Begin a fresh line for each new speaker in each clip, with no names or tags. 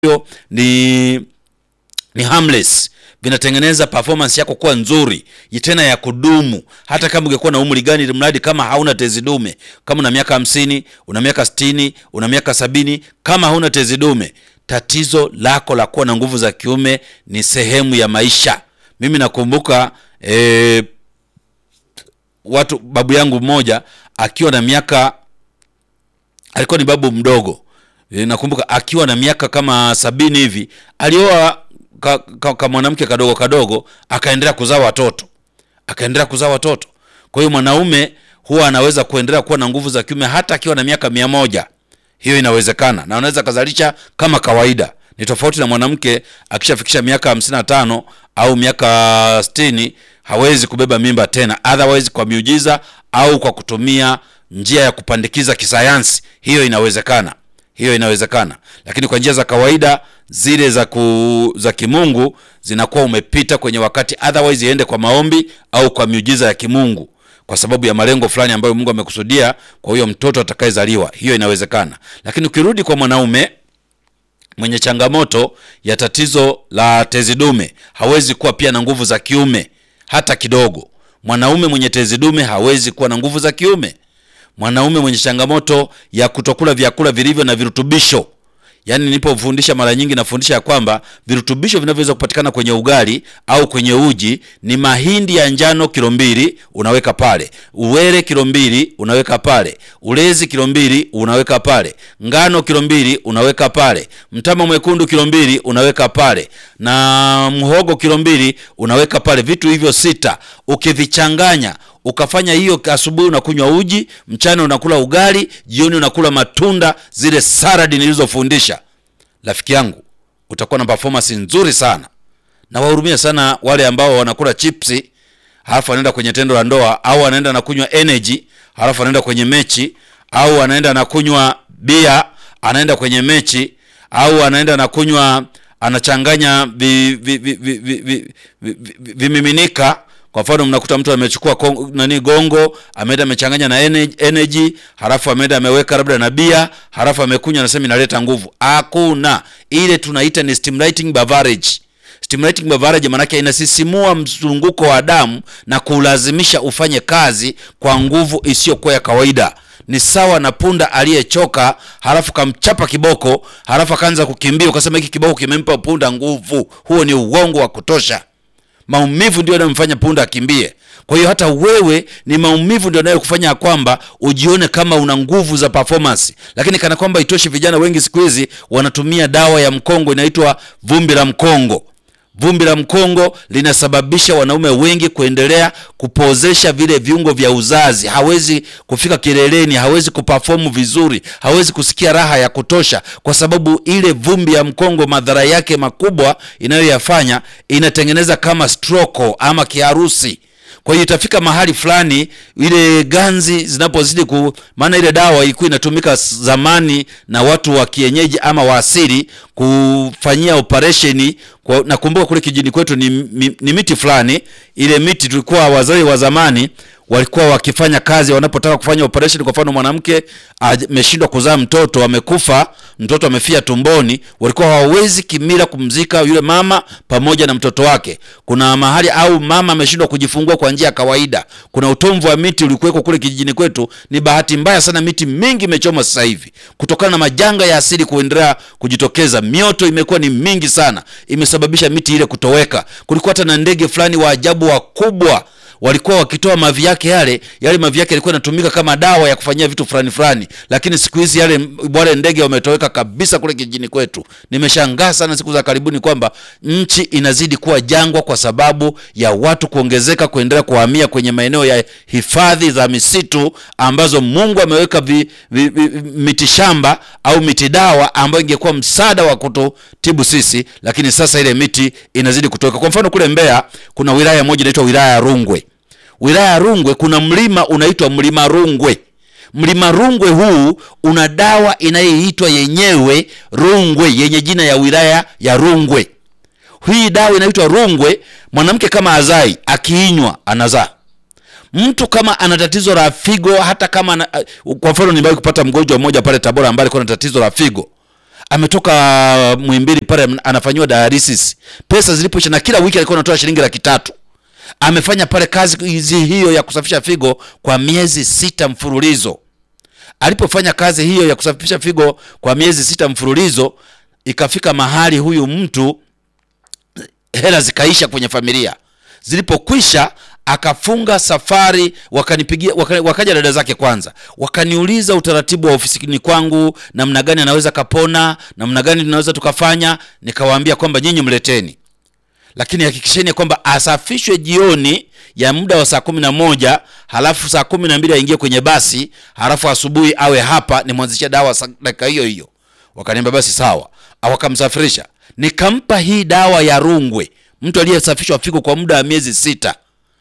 ambavyo ni ni harmless vinatengeneza performance yako kuwa nzuri tena ya kudumu, hata kama ungekuwa na umri gani, mradi kama hauna tezi dume. Kama una miaka hamsini, una miaka sitini, una miaka sabini, kama hauna tezi dume, tatizo lako la kuwa na nguvu za kiume ni sehemu ya maisha. Mimi nakumbuka eh, watu babu yangu mmoja akiwa na miaka alikuwa ni babu mdogo e, nakumbuka akiwa na miaka kama sabini hivi alioa ka, ka, ka mwanamke kadogo kadogo, akaendelea kuzaa watoto akaendelea kuzaa watoto. Kwa hiyo mwanaume huwa anaweza kuendelea kuwa na nguvu za kiume hata akiwa na miaka mia moja. Hiyo inawezekana na anaweza kazalisha kama kawaida. Ni tofauti na mwanamke akishafikisha miaka hamsini na tano au miaka sitini hawezi kubeba mimba tena, otherwise kwa miujiza au kwa kutumia njia ya kupandikiza kisayansi, hiyo inawezekana, hiyo inawezekana. Lakini kwa njia za kawaida zile za ku, za kimungu zinakuwa umepita kwenye wakati, otherwise iende kwa maombi au kwa miujiza ya kimungu kwa sababu ya malengo fulani ambayo Mungu amekusudia kwa huyo mtoto atakayezaliwa, hiyo inawezekana. Lakini ukirudi kwa mwanaume mwenye changamoto ya tatizo la tezi dume hawezi kuwa pia na nguvu za kiume hata kidogo. Mwanaume mwenye tezi dume hawezi kuwa na nguvu za kiume. Mwanaume mwenye changamoto ya kutokula vyakula vilivyo na virutubisho, yaani nilipofundisha mara nyingi nafundisha ya kwamba virutubisho vinavyoweza kupatikana kwenye ugali au kwenye uji ni mahindi ya njano kilo mbili unaweka pale, uwele kilo mbili unaweka pale, ulezi kilo mbili unaweka pale, ngano kilo mbili unaweka pale, mtama mwekundu kilo mbili unaweka pale, na mhogo kilo mbili unaweka pale. Vitu hivyo sita ukivichanganya ukafanya hiyo, asubuhi unakunywa uji, mchana unakula ugali, jioni unakula matunda, zile saladi nilizofundisha, rafiki yangu, utakuwa na performance nzuri sana. Na wahurumia sana wale ambao wanakula chipsi halafu anaenda kwenye tendo la ndoa, au anaenda na kunywa energy halafu anaenda kwenye mechi, au anaenda na kunywa bia anaenda kwenye mechi, au anaenda na kunywa anachanganya vimiminika kwa mfano mnakuta mtu amechukua nani gongo ameenda amechanganya na energy, halafu ameenda ameweka labda na bia, halafu amekunywa, anasema inaleta nguvu. Hakuna, ile tunaita ni stimulating beverage. Stimulating beverage maanake inasisimua mzunguko wa damu na kulazimisha ufanye kazi kwa nguvu isiyokuwa ya kawaida. Ni sawa na punda aliyechoka, halafu kamchapa kiboko, halafu akaanza kukimbia, ukasema hiki kiboko kimempa punda nguvu. Huo ni uongo wa kutosha. Maumivu ndio yanayomfanya punda akimbie. Kwa hiyo hata wewe ni maumivu ndio yanayokufanya kwamba ujione kama una nguvu za performance, lakini kana kwamba itoshe, vijana wengi siku hizi wanatumia dawa ya mkongo inaitwa vumbi la mkongo. Vumbi la mkongo linasababisha wanaume wengi kuendelea kupozesha vile viungo vya uzazi. Hawezi kufika kileleni, hawezi kuperform vizuri, hawezi kusikia raha ya kutosha, kwa sababu ile vumbi ya mkongo, madhara yake makubwa inayoyafanya inatengeneza kama stroke ama kiharusi. Kwa hiyo itafika mahali fulani ile ganzi zinapozidi ku, maana ile dawa ilikuwa inatumika zamani na watu wa kienyeji ama wa asili kufanyia operesheni. Nakumbuka kule kijini kwetu ni, ni miti fulani, ile miti tulikuwa wazee wa zamani walikuwa wakifanya kazi wanapotaka kufanya operation. Kwa mfano mwanamke ameshindwa kuzaa mtoto, amekufa, mtoto amefia tumboni, walikuwa hawawezi kimila kumzika yule mama pamoja na mtoto wake. Kuna mahali au mama ameshindwa kujifungua kwa njia ya kawaida, kuna utomvu wa miti ulikuweko kule kijijini kwetu. Ni bahati mbaya sana, miti mingi imechoma sasa hivi kutokana na majanga ya asili kuendelea kujitokeza. Mioto imekuwa ni mingi sana, imesababisha miti ile kutoweka. Kulikuwa hata na ndege fulani wa ajabu wakubwa walikuwa wakitoa mavi yake yale yale mavi yake yalikuwa yanatumika kama dawa ya kufanyia vitu fulani fulani, lakini siku hizi yale wale ndege wametoweka kabisa kule kijijini kwetu. Nimeshangaa sana siku za karibuni kwamba nchi inazidi kuwa jangwa kwa sababu ya watu kuongezeka, kuendelea kuhamia kwenye maeneo ya hifadhi za misitu ambazo Mungu ameweka vi, vi, vi, miti shamba au miti dawa ambayo ingekuwa msaada wa kututibu sisi, lakini sasa ile miti inazidi kutoweka. Kwa mfano kule Mbeya kuna wilaya moja inaitwa wilaya ya Rungwe wilaya ya Rungwe kuna mlima unaitwa mlima Rungwe. Mlima Rungwe huu una dawa inayoitwa yenyewe Rungwe, yenye jina ya wilaya ya Rungwe. Hii dawa inaitwa Rungwe. Mwanamke kama azai akiinywa anazaa. Mtu kama ana tatizo la figo, hata kama ana, kwa mfano nimewahi kupata mgonjwa mmoja pale Tabora ambaye alikuwa na tatizo la figo, ametoka Muhimbili pale anafanyiwa dialysis, pesa zilipoisha, na kila wiki alikuwa anatoa shilingi laki tatu. Amefanya pale kazi hizi hiyo ya kusafisha figo kwa miezi sita mfululizo. Alipofanya kazi hiyo ya kusafisha figo kwa miezi sita mfululizo, ikafika mahali huyu mtu hela zikaisha kwenye familia. Zilipokwisha akafunga safari, wakanipigia waka, wakaja dada zake kwanza, wakaniuliza utaratibu wa ofisini kwangu, namna gani anaweza kapona, namna gani tunaweza tukafanya. Nikawaambia kwamba nyinyi mleteni, lakini hakikisheni kwamba asafishwe jioni ya muda wa saa kumi na moja halafu saa kumi na mbili aingie kwenye basi, halafu asubuhi awe hapa nimwanzishia dawa dakika hiyo hiyo. Wakaniambia basi sawa, wakamsafirisha. Nikampa hii dawa ya Rungwe, mtu aliyesafishwa figo kwa muda wa miezi sita.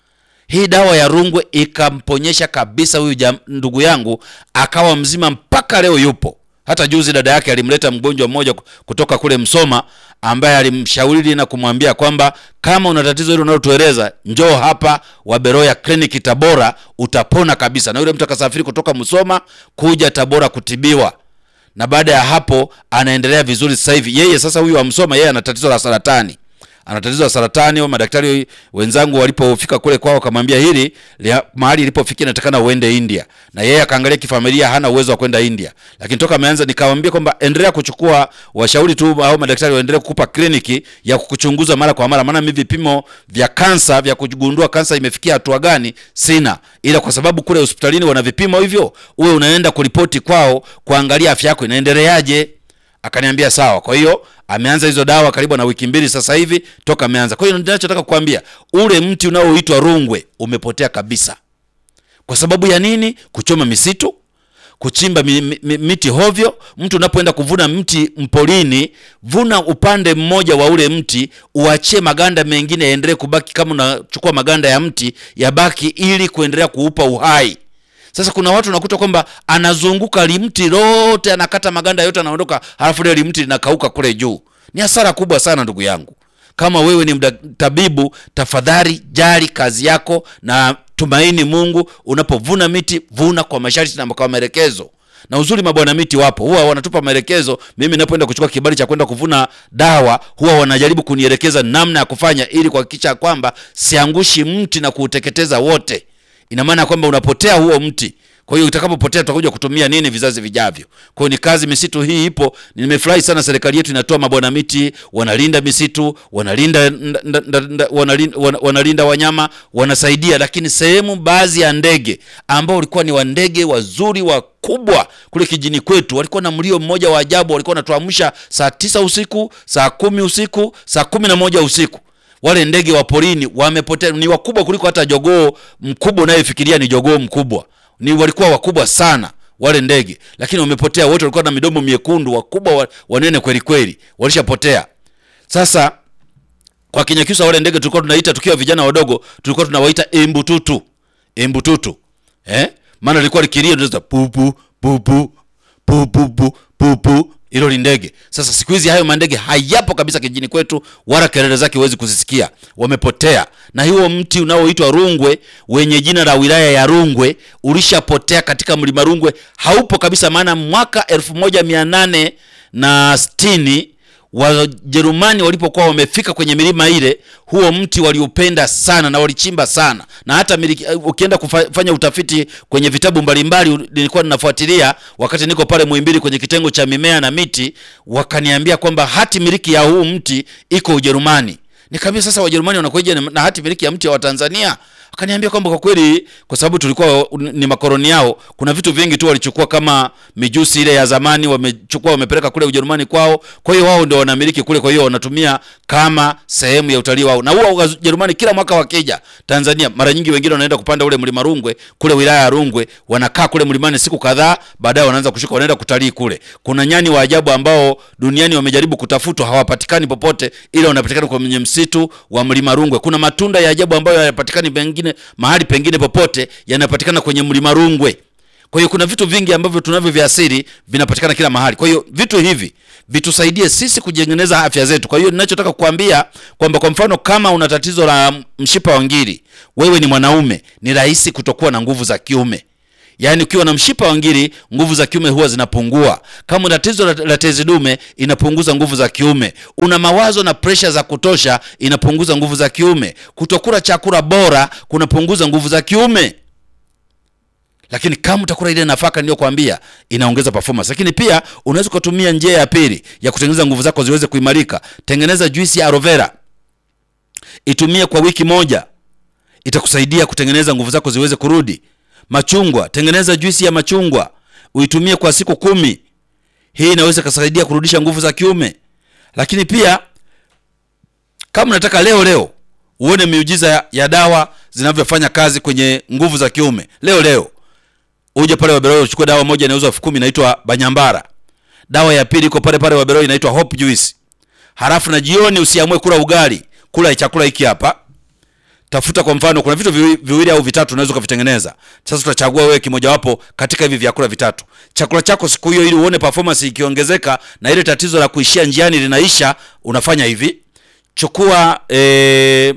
Hii dawa ya Rungwe ikamponyesha kabisa huyu ndugu yangu, akawa mzima mpaka leo yupo. Hata juzi dada yake alimleta mgonjwa mmoja kutoka kule Msoma, ambaye alimshauri na kumwambia kwamba kama una tatizo hilo unalotueleza, njoo hapa Waberoya kliniki Tabora, utapona kabisa. Na yule mtu akasafiri kutoka Msoma kuja Tabora kutibiwa na baada ya hapo anaendelea vizuri sasa hivi. Yeye sasa huyu wa Msoma, yeye ana tatizo la saratani, ana tatizo la saratani. Madaktari wenzangu walipofika kule kwao, wakamwambia hili mahali ilipofikia inatakana uende India, na yeye akaangalia kifamilia, hana uwezo wa kwenda India. Lakini toka ameanza, nikamwambia kwamba endelea kuchukua washauri tu, au madaktari waendelee kukupa kliniki ya kukuchunguza mara kwa mara, maana mimi vipimo vya kansa vya kugundua kansa imefikia hatua gani sina, ila kwa sababu kule hospitalini wana vipimo hivyo, uwe unaenda kuripoti kwao kuangalia afya yako inaendeleaje. Akaniambia sawa. Kwa hiyo ameanza hizo dawa karibu na wiki mbili sasa hivi toka ameanza. Kwa hiyo ninachotaka kukwambia, ule mti unaoitwa Rungwe umepotea kabisa. Kwa sababu ya nini? Kuchoma misitu, kuchimba mi, mi, miti hovyo. Mtu unapoenda kuvuna mti mpolini, vuna upande mmoja wa ule mti, uachie maganda mengine yaendelee kubaki. Kama unachukua maganda ya mti yabaki, ili kuendelea kuupa uhai. Sasa kuna watu unakuta kwamba anazunguka limti lote, anakata maganda yote, anaondoka, halafu ile limti linakauka kule juu. Ni hasara kubwa sana, ndugu yangu. Kama wewe ni mtabibu, tafadhali jali kazi yako na tumaini Mungu. Unapovuna miti, vuna kwa masharti na kwa maelekezo. Na uzuri, mabwana miti wapo, huwa wanatupa maelekezo. Mimi ninapoenda kuchukua kibali cha kwenda kuvuna dawa, huwa wanajaribu kunielekeza namna ya kufanya, ili kuhakikisha kwamba siangushi mti na kuuteketeza wote. Ina maana kwamba unapotea huo mti. Kwa hiyo utakapopotea tutakuja kutumia nini vizazi vijavyo? Kwa hiyo ni kazi, misitu hii ipo. Nimefurahi sana serikali yetu inatoa mabwana miti, wanalinda misitu, wanalinda wanalinda, wanalinda wanyama, wanasaidia. Lakini sehemu baadhi ya ndege ambao walikuwa ni wandege wazuri wakubwa kule kijini kwetu, walikuwa na mlio mmoja wa ajabu, walikuwa wanatuamsha saa tisa usiku, saa kumi usiku, saa kumi na moja usiku wale ndege wa porini wamepotea. Ni wakubwa kuliko hata jogoo mkubwa unayefikiria ni jogoo mkubwa. Ni walikuwa wakubwa sana wale ndege, lakini wamepotea wote. Walikuwa na midomo miekundu, wakubwa, wanene kweli kweli, walishapotea. Sasa kwa Kinyakyusa wale ndege tulikuwa tunaita, tukiwa vijana wadogo, tulikuwa tunawaita embututu, embututu eh, maana lilikuwa likilia tunaweza pupu pupu pupu pupu hilo ni ndege. Sasa siku hizi hayo mandege hayapo kabisa kijini kwetu, wala kelele zake huwezi kuzisikia, wamepotea. Na huo mti unaoitwa Rungwe wenye jina la wilaya ya Rungwe ulishapotea katika mlima Rungwe, haupo kabisa. Maana mwaka elfu moja mia nane na sitini Wajerumani walipokuwa wamefika kwenye milima ile, huo mti waliupenda sana na walichimba sana, na hata miliki, ukienda kufanya utafiti kwenye vitabu mbalimbali, nilikuwa ninafuatilia wakati niko pale Muhimbili kwenye kitengo cha mimea na miti, wakaniambia kwamba hati miliki ya huu mti iko Ujerumani. Nikamwambia sasa, Wajerumani wanakuja na hati miliki ya mti wa Tanzania? Akaniambia kwamba kwa kweli, kwa sababu tulikuwa ni makoloni yao, kuna vitu vingi tu walichukua, kama mijusi ile ya zamani wamechukua, wamepeleka kule Ujerumani kwao. Kwa hiyo wao ndio wanamiliki kule, kwa hiyo wanatumia kama sehemu ya utalii wao. Na huo Wajerumani kila mwaka wakija Tanzania, mara nyingi wengine wanaenda kupanda ule mlima Rungwe kule wilaya ya Rungwe, wanakaa kule mlimani siku kadhaa, baadaye wanaanza kushuka, wanaenda kutalii kule. Kuna nyani wa ajabu ambao duniani wamejaribu kutafutwa, hawapatikani popote, ila wanapatikana kwenye msitu wa mlima Rungwe. Kuna matunda ya ajabu ambayo hayapatikani pengine mahali pengine popote yanapatikana kwenye mlima Rungwe. Kwa hiyo kuna vitu vingi ambavyo tunavyo vya asili vinapatikana kila mahali. Kwa hiyo vitu hivi vitusaidie sisi kujengeneza afya zetu. Kwa hiyo ninachotaka kukwambia kwamba kwa mfano kama una tatizo la mshipa wa ngiri, wewe ni mwanaume, ni rahisi kutokuwa na nguvu za kiume. yaani ukiwa na mshipa wa ngiri nguvu za kiume huwa zinapungua kama una tatizo la, la tezi dume inapunguza nguvu za kiume una mawazo na presha za kutosha inapunguza nguvu za kiume kutokula chakula bora kunapunguza nguvu za kiume lakini kama utakula ile nafaka niliyokuambia inaongeza performance lakini pia unaweza ukatumia njia ya pili ya kutengeneza nguvu zako ziweze kuimarika tengeneza juisi ya aloe vera itumie kwa wiki moja itakusaidia kutengeneza nguvu zako ziweze kurudi machungwa tengeneza juisi ya machungwa uitumie kwa siku kumi hii inaweza kusaidia kurudisha nguvu za kiume lakini pia kama unataka leo leo uone miujiza ya, ya dawa zinavyofanya kazi kwenye nguvu za kiume leo leo uje pale Waberoyo uchukue dawa moja inauzwa elfu kumi inaitwa Banyambara. Dawa ya pili iko pale pale Waberoyo inaitwa Hope Juice. Halafu na jioni usiamue kula ugali, kula chakula hiki hapa. Tafuta kwa mfano, kuna vitu viwi- viwili au vitatu unaweza ukavitengeneza. Sasa utachagua wewe kimojawapo katika hivi vyakula vitatu. Chakula chako siku hiyo, ili uone performance ikiongezeka na ile tatizo la kuishia njiani linaisha, unafanya hivi: chukua eh,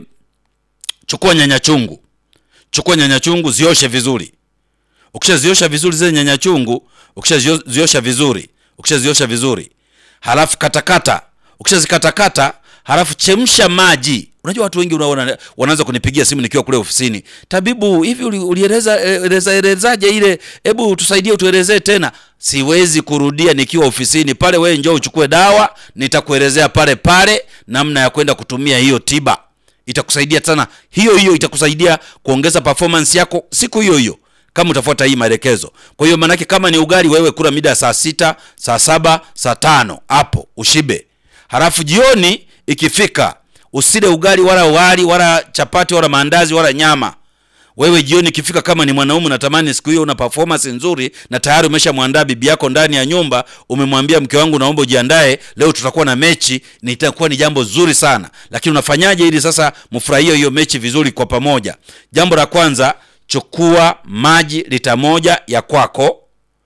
chukua nyanya chungu, chukua nyanya chungu, zioshe vizuri ukishaziosha vizuri zile nyanya chungu ukishaziosha vizuri ukishaziosha vizuri halafu katakata ukishazikatakata halafu chemsha maji unajua watu wengi unaona wanaanza kunipigia simu nikiwa kule ofisini tabibu hivi uli- ulieleza eleza elezaje ile hebu tusaidie utuelezee tena siwezi kurudia nikiwa ofisini pale wewe njoo uchukue dawa nitakuelezea pale pale namna ya kwenda kutumia hiyo tiba itakusaidia sana hiyo hiyo itakusaidia kuongeza performance yako siku hiyo hiyo kama utafuata hii maelekezo kwa hiyo maanake kama ni ugali wewe kula mida ya saa sita saa saba saa tano hapo ushibe halafu jioni ikifika usile ugali wala wali wala chapati wala maandazi wala nyama wewe jioni ikifika kama ni mwanaume unatamani siku hiyo una performance nzuri na tayari umeshamwandaa bibi yako ndani ya nyumba umemwambia mke wangu naomba ujiandae leo tutakuwa na mechi ni itakuwa ni jambo zuri sana lakini unafanyaje ili sasa mfurahie hiyo mechi vizuri kwa pamoja jambo la kwanza chukua maji lita moja ya kwako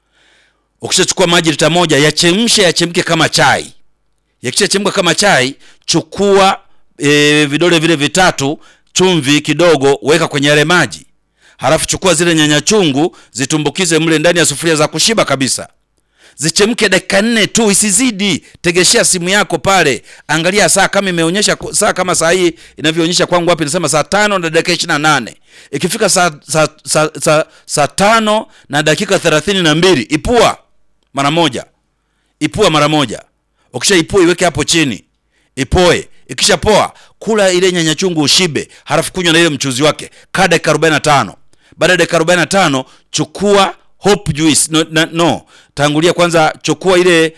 ukishachukua maji lita moja yachemshe yachemke kama chai yakishachemka kama chai chukua e, vidole vile vitatu chumvi kidogo weka kwenye yale maji halafu chukua zile nyanya chungu zitumbukize mle ndani ya sufuria za kushiba kabisa zichemke dakika nne tu isizidi tegeshea simu yako pale angalia saa kama imeonyesha ku- saa kama saa hii inavyoonyesha kwangu wapi nasema saa tano na dakika ishiri na nane ikifika saa, saa, saa, saa, saa tano na dakika thelathini na mbili ipua mara moja ipua mara moja ukishaipua iweke hapo chini ipoe ikishapoa kula ile nyanya chungu ushibe halafu kunywa na ile mchuzi wake kaa dakika 45 baada ya dakika 45 chukua hope juice no, na, no tangulia kwanza chukua ile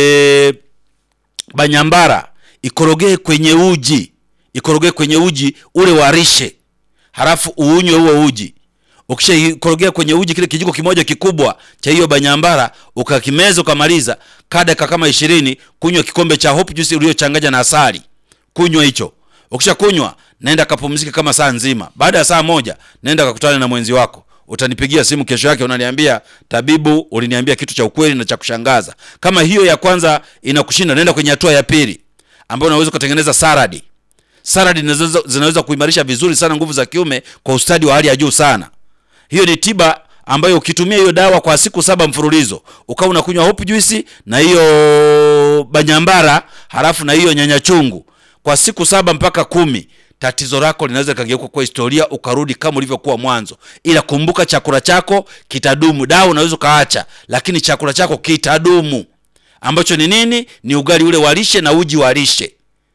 e, banyambara ikorogee kwenye uji ikorogee kwenye uji ule warishe halafu uunywe huo uji ukishaikorogea kwenye uji kile kijiko kimoja kikubwa cha hiyo banyambara ukakimeza ukamaliza kaa dakika kama ishirini kunywa kikombe cha hope juice uliochanganya na asali kunywa hicho ukishakunywa naenda kapumzike kama saa nzima baada ya saa moja naenda kakutana na mwenzi wako utanipigia simu kesho yake unaniambia tabibu uliniambia kitu cha ukweli na cha kushangaza kama hiyo ya kwanza inakushinda naenda kwenye hatua ya pili ambayo unaweza ukatengeneza saradi saladi zinaweza, zinaweza kuimarisha vizuri sana nguvu za kiume kwa ustadi wa hali ya juu sana hiyo ni tiba ambayo ukitumia hiyo dawa kwa siku saba mfululizo ukawa unakunywa hopu juisi na hiyo banyambara halafu na hiyo nyanya chungu kwa siku saba mpaka kumi tatizo lako linaweza likageuka kwa historia ukarudi kama ulivyokuwa mwanzo ila kumbuka chakula chako kitadumu dawa unaweza ukaacha lakini chakula chako kitadumu ambacho ni nini ni ugali ule walishe na uji walishe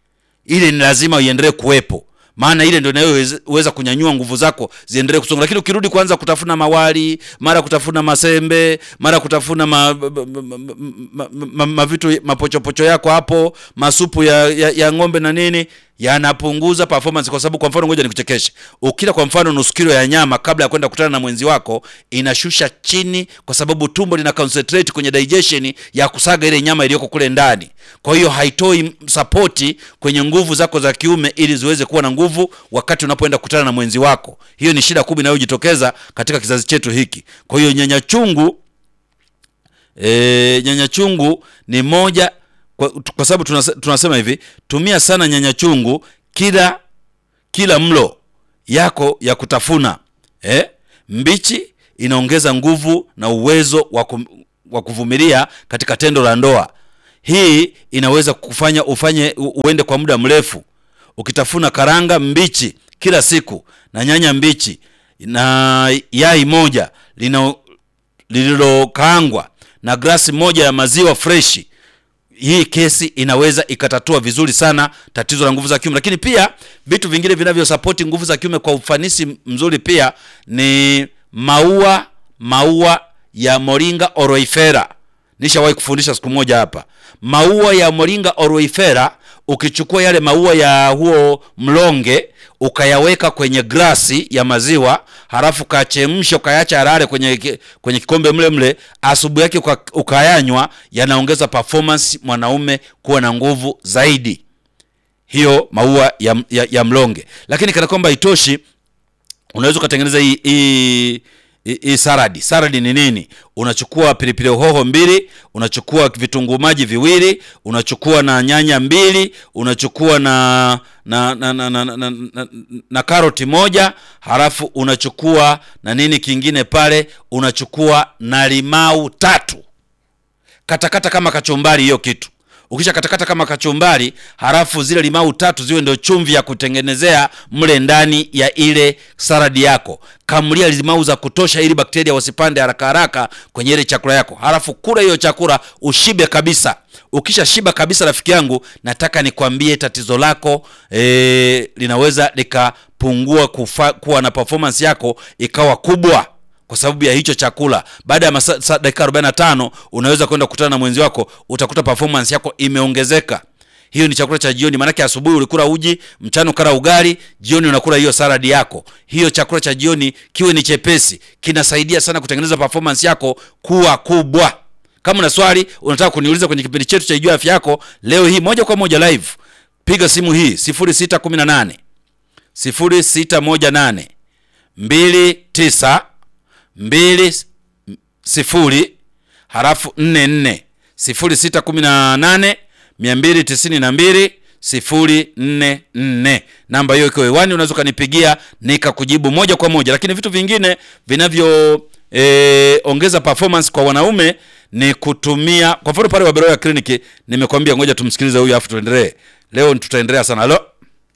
ile ni lazima iendelee kuwepo maana ile ndio inayoweza kunyanyua nguvu zako ziendelee kusonga lakini ukirudi kwanza kutafuna mawali mara kutafuna masembe mara kutafuna ma, ma, ma, ma, ma, ma vitu mapochopocho yako hapo masupu ya, ya, ya ng'ombe na nini yanapunguza performance kwa sababu kwa mfano ngoja nikuchekeshe ukila kwa mfano nusu kilo ya nyama kabla ya kwenda kukutana na mwenzi wako inashusha chini kwa sababu tumbo lina concentrate kwenye digestion ya kusaga ile nyama iliyoko kule ndani kwa hiyo haitoi sapoti kwenye nguvu zako za kiume ili ziweze kuwa na nguvu wakati unapoenda kukutana na mwenzi wako hiyo ni shida kubwa inayojitokeza katika kizazi chetu hiki kwa hiyo nyanya chungu e, nyanya chungu ni moja kwa, kwa sababu tunase, tunasema hivi tumia sana nyanya chungu kila kila mlo yako ya kutafuna eh? mbichi inaongeza nguvu na uwezo wa kum- wa kuvumilia katika tendo la ndoa. Hii inaweza kufanya ufanye u- uende kwa muda mrefu ukitafuna karanga mbichi kila siku na nyanya mbichi na yai moja lina lililokaangwa na glasi moja ya maziwa freshi hii kesi inaweza ikatatua vizuri sana tatizo la nguvu za kiume lakini pia vitu vingine vinavyosapoti nguvu za kiume kwa ufanisi mzuri pia ni maua maua ya moringa oroifera nishawahi kufundisha siku moja hapa maua ya moringa oroifera ukichukua yale maua ya huo mlonge ukayaweka kwenye glasi ya maziwa halafu ukachemsha ukayaacha yarare kwenye, ki- kwenye kikombe mle mle asubuhi yake uka- ukayanywa yanaongeza performance mwanaume kuwa na nguvu zaidi hiyo maua ya, ya, ya mlonge lakini kana kwamba itoshi unaweza ukatengeneza hii hii hii- hii saradi saradi ni nini unachukua pilipili hoho mbili unachukua vitunguu maji viwili unachukua na nyanya mbili unachukua na na na na, na, na, na, na, na karoti moja halafu unachukua na nini kingine pale unachukua na limau tatu katakata kama kachumbari hiyo kitu ukisha katakata kama kachumbari halafu zile limau tatu ziwe ndio chumvi ya kutengenezea mle ndani ya ile saradi yako kamulia limau za kutosha ili bakteria wasipande haraka haraka kwenye ile chakula yako halafu kula hiyo chakula ushibe kabisa ukisha shiba kabisa rafiki yangu nataka nikwambie tatizo lako e, linaweza likapungua kufa, kuwa na performance yako ikawa kubwa kwa sababu ya hicho chakula baada ya masa- sa- dakika 45 unaweza kwenda kukutana na mwenzi wako utakuta performance yako imeongezeka hiyo ni chakula cha jioni maanake asubuhi ulikula uji mchana ukala ugali jioni unakula hiyo saladi yako hiyo chakula cha jioni kiwe ni chepesi kinasaidia sana kutengeneza performance yako kuwa kubwa kama una swali unataka kuniuliza kwenye kipindi chetu cha ijua afya yako leo hii moja kwa moja live piga simu hii 0618 0618 29 mbili sifuri halafu nne nne sifuri sita kumi na nane mia mbili tisini na mbili sifuri nne nne namba hiyo ikiwa hewani unaweza ukanipigia nikakujibu moja kwa moja lakini vitu vingine vinavyo e, ongeza performance kwa wanaume ni kutumia kwa mfano pale waberoya kliniki nimekwambia ngoja tumsikilize huyu afu tuendelee leo tutaendelea sana halo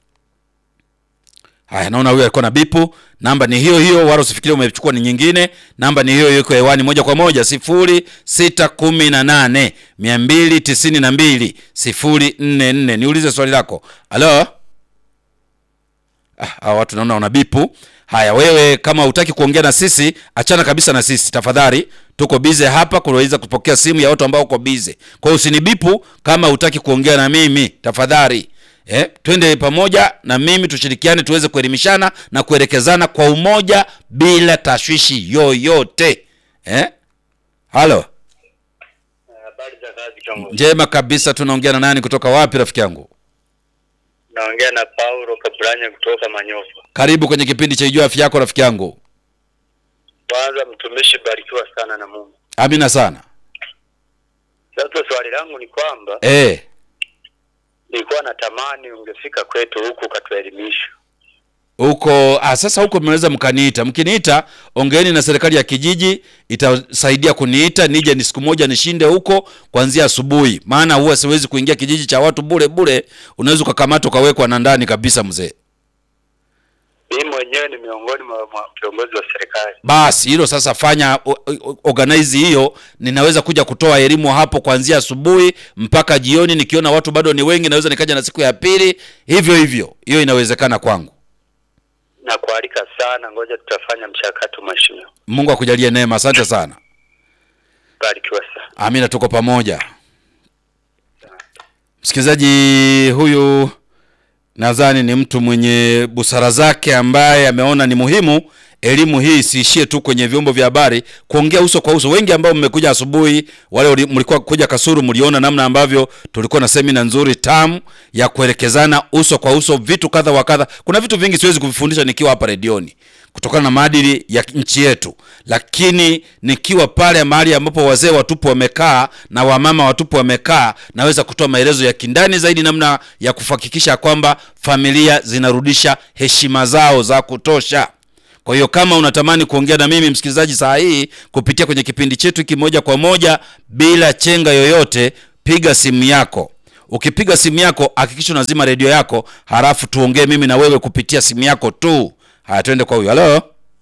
haya naona huyu alikuwa na bipu namba ni hiyo hiyo wala usifikirie umechukua ni nyingine namba ni hiyo hiyo iko hewani moja kwa moja sifuri sita kumi na nane mia mbili tisini na mbili sifuri nne nne niulize swali lako halo ah, hawa watu naona wana bipu haya wewe kama hutaki kuongea na sisi achana kabisa na sisi tafadhali tuko bize hapa kunaweza kupokea simu ya watu ambao uko bize kwa hiyo usinibipu kama hutaki kuongea na mimi tafadhali eh, twende pamoja na mimi tushirikiane tuweze kuelimishana na kuelekezana kwa umoja bila tashwishi yoyote eh? halo
Habari za kazi kiongozi.
njema kabisa tunaongea na nani kutoka wapi rafiki yangu
Naongea na Paulo Kabranya kutoka Manyofa.
karibu kwenye kipindi cha ijua afya yako rafiki yangu
Kwanza mtumishi, barikiwa sana na Mungu.
amina sana
Sasa swali langu ni kwamba
eh,
nilikuwa natamani ungefika kwetu huku ukatuelimisha.
huko ah, sasa huko mnaweza mkaniita mkiniita ongeeni na serikali ya kijiji itasaidia kuniita nije ni siku moja nishinde huko kuanzia asubuhi maana huwa siwezi kuingia kijiji cha watu bure bure unaweza ukakamata ukawekwa na ndani kabisa mzee
Mimi mwenyewe ni miongoni mwa mwa viongozi wa serikali.
basi hilo sasa fanya o- o- organize hiyo ninaweza kuja kutoa elimu hapo kuanzia asubuhi mpaka jioni nikiona watu bado ni wengi naweza nikaja na siku ya pili hivyo hivyo hiyo inawezekana kwangu
Na kualika sana, ngoja tutafanya mchakato mheshimiwa.
mungu akujalie neema asante sana
Barikiwa sana.
amina tuko pamoja msikilizaji huyu nadhani ni mtu mwenye busara zake ambaye ameona ni muhimu elimu hii isiishie tu kwenye vyombo vya habari kuongea uso kwa uso wengi ambao mmekuja asubuhi wale uli- mlikuwa kuja kasuru mliona namna ambavyo tulikuwa na semina nzuri tamu ya kuelekezana uso kwa uso vitu kadha wa kadha kuna vitu vingi siwezi kuvifundisha nikiwa hapa redioni kutokana na maadili ya nchi yetu lakini nikiwa pale mahali ambapo wazee watupu wamekaa na wamama watupu wamekaa naweza kutoa maelezo ya kindani zaidi namna ya kuhakikisha kwamba familia zinarudisha heshima zao za kutosha Kwa hiyo kama unatamani kuongea na mimi msikilizaji saa hii kupitia kwenye kipindi chetu hiki moja kwa moja bila chenga yoyote, piga simu yako. Ukipiga simu yako hakikisha unazima redio yako, halafu tuongee mimi na wewe kupitia simu yako tu. Haya, twende kwa huyu. Halo,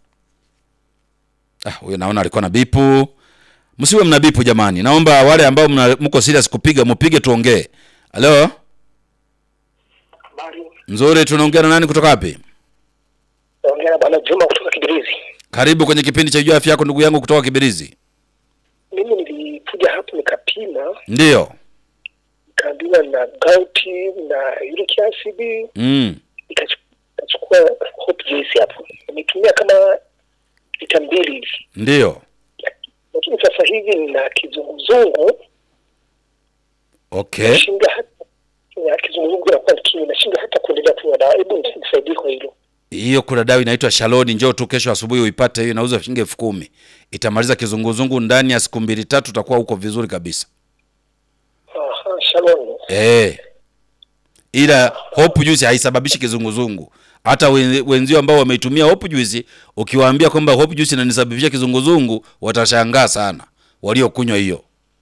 ah, huyu naona alikuwa na bipu. Msiwe mna bipu jamani, naomba wale ambao mna, mko serious kupiga mupige, tuongee. Halo,
Habari.
nzuri. Tunaongea na nani kutoka wapi?
Naongea na bwana Juma kutoka Kibirizi.
Karibu kwenye kipindi cha Jua Afya Yako, ndugu yangu kutoka Kibirizi.
Mimi nilikuja hapo nikapima,
Ndiyo.
nikaambiwa na gauti na uric acid,
Mm.
nikachu- nikachukua hope juice hapo, nimetumia kama lita mbili hivi,
Ndiyo.
lakini sasa hivi nina kizunguzungu,
Okay.
nashinda hata ya kizunguzungu inakuwa nikinywa, nashinda hata kuendelea kunywa dawa. Hebu nisaidie kwa hilo.
Hiyo kuna dawa inaitwa Shaloni, njoo tu kesho asubuhi uipate. Hiyo inauza shilingi elfu kumi. Itamaliza kizunguzungu ndani ya siku mbili tatu, utakuwa uko vizuri kabisa.
Aha, Shalom.
Eh. Ila hope juice haisababishi kizunguzungu. Hata wen- wenzio ambao wameitumia hope juice, ukiwaambia kwamba hope juice inanisababisha kizunguzungu, watashangaa sana waliokunywa hiyo.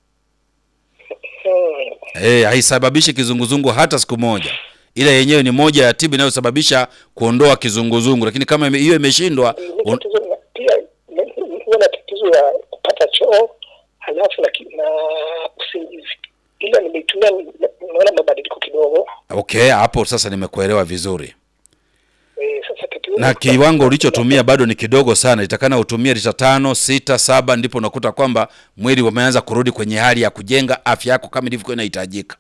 Hmm.
Eh, haisababishi kizunguzungu hata siku moja, ila yenyewe ni moja ya tibu inayosababisha kuondoa kizunguzungu, lakini kama ime- hiyo imeshindwa
Ni
un...
tatizo la- pia ni- huwa na tatizo ya kupata choo halafu na, ki- na usingizi, ila nimeitumia naona mabadiliko kidogo.
okay, hapo sasa nimekuelewa vizuri.
E, sasa tatizo
Na kiwango ulichotumia bado ni kidogo sana, itakana utumie lita tano, sita, saba, ndipo unakuta kwamba mwili umeanza kurudi kwenye hali ya kujenga afya yako kama ilivyokuwa inahitajika.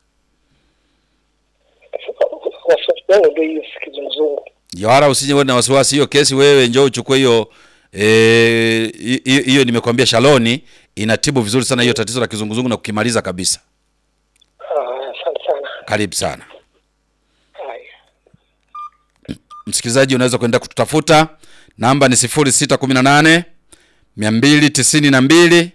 wasiwasi wangu ndio hiyo kizunguzungu.
Ya, Wala usije uwe na wasiwasi, hiyo kesi wewe njoo uchukue hiyo eh, hi- hi- hiyo nimekwambia Shaloni inatibu vizuri sana hiyo tatizo la kizunguzungu na kukimaliza kabisa.
Ah, Asante sana.
Karibu sana.
Haya.
Msikilizaji, unaweza kwenda kututafuta, namba ni 0618 292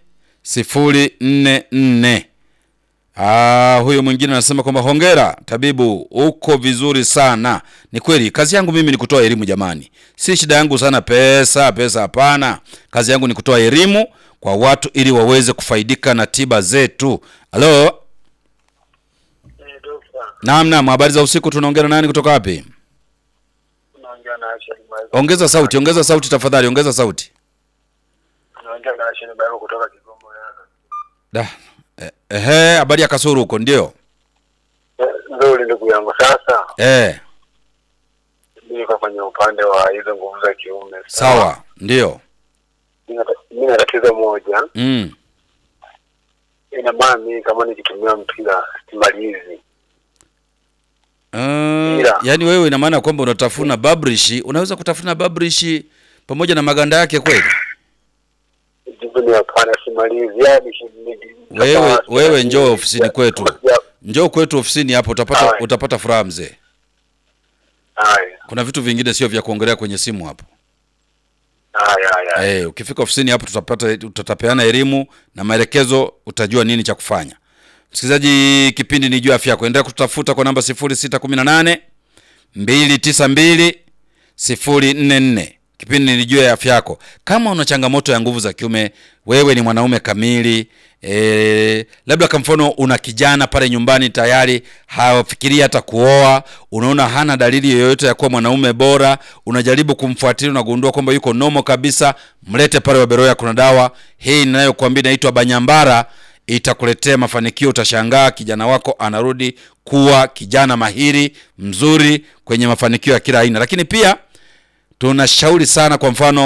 044. Ah, huyo mwingine anasema kwamba hongera tabibu, uko vizuri sana. Ni kweli, kazi yangu mimi ni kutoa elimu jamani, si shida yangu sana pesa pesa, hapana. Kazi yangu ni kutoa elimu kwa watu ili waweze kufaidika na tiba zetu. Halo, naam naam, habari za usiku. Tunaongea na nani kutoka wapi?
Naongea na Asha Limazo.
Ongeza sauti, ongeza sauti tafadhali, ongeza sauti.
Naongea na Asha Limazo kutoka Kigoma Yanga.
Da. Eh, Ehe, habari ya Kasuru huko ndio.
Nzuri ndugu yangu. Sasa
Eh,
mimi niko kwenye upande wa hizo nguvu za kiume.
sawa, ndio.
Mimi na- Mimi na tatizo moja,
Mm.
ina maana mimi kama nikitumia mpira simalizi.
Uh,
Ila.
yaani wewe ina maana kwamba unatafuna babrishi, unaweza kutafuna babrishi pamoja na maganda yake kweli?
Jibu ni hapana, simalizi. Yaani shi- ni-
Wewe
kama-
wewe njoo ofisini kwetu.
Ya-
Njoo kwetu ofisini hapo utapata
Haya.
utapata furaha mzee.
Haya,
Kuna vitu vingine sio vya kuongelea kwenye simu hapo.
haya, haya.
Eh, ukifika ofisini hapo tutapata tutapeana elimu na maelekezo, utajua nini cha kufanya. Msikilizaji, kipindi ni juu ya afya yako. Endelea kututafuta kwa namba 0618 292 044. Kipindi ni juu ya afya yako. Kama una changamoto ya nguvu za kiume, wewe ni mwanaume kamili e, labda kwa mfano una kijana pale nyumbani tayari hawafikirii hata kuoa, unaona hana dalili yoyote ya kuwa mwanaume bora, unajaribu kumfuatilia, unagundua kwamba yuko nomo kabisa, mlete pale Waberoya. Kuna dawa hii ninayokuambia inaitwa Banyambara, itakuletea mafanikio. Utashangaa kijana wako anarudi kuwa kijana mahiri mzuri kwenye mafanikio ya kila aina. Lakini pia tunashauri sana, kwa mfano,